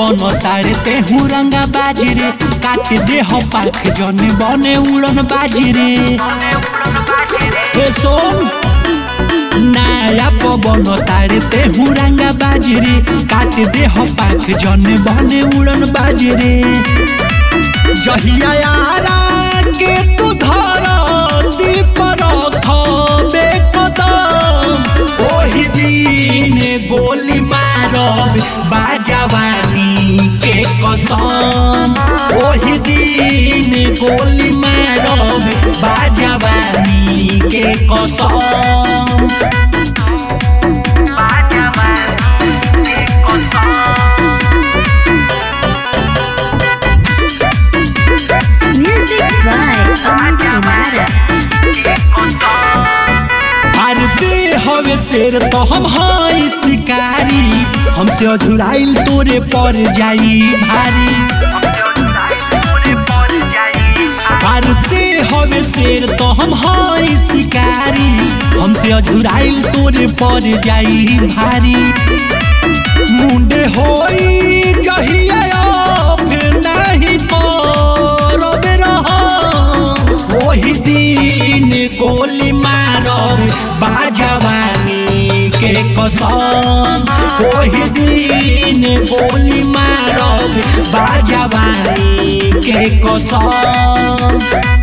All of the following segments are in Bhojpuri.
पवन तारे तेहू रंगा बाजरे काट दे हो पाख जने बने उड़न बाजरे हे सोन नया पवन तारे तेहू रंगा बाजरे काट दे हो पाख जने बने उड़न बाजरे जहिया यारा के तू धरती पर खबे कदम ओही दिन गोली मारब बाजवानी के कसम ओही दिन गोली मारब बाजवानी के कसम Music by Aman Kumara. आरती हवे शेर तो हम हाई शिकारी हमसे अधुराइल तोरे पर जाई भारी आरती हवे शेर तो हम हाई शिकारी हमसे अधुराइल तोरे पर जाई भारी मुंडे होई जहिया फिर नहीं करबे रहम ओही दिन गोली मारब बाजवानी के कसम ओही दिन गोली मारब बाजवानी के कसम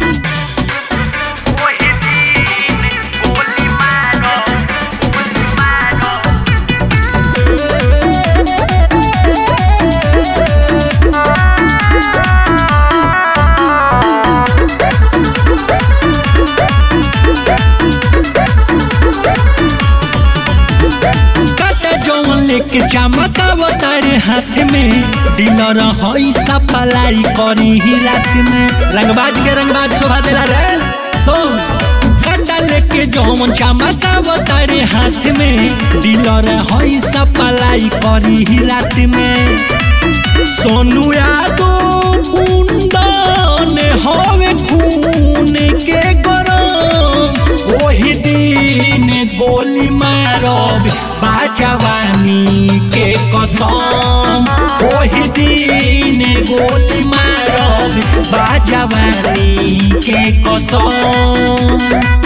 कटे जौन लेके चमकाव तारे हाथ में डीलर हई सपलाई करी ही रात में रंगबाज के रंगबाज शोभा देला रे सुन कटा लेके जौन चमकाव तारे हाथ में डीलर हई सपलाई करी ही रात में सोनू यादव कुंदन हवे खून के गरम ओही दिन गोली मारब बाजवानी के कसम ओही दिन गोली मारब बाजवानी के कसम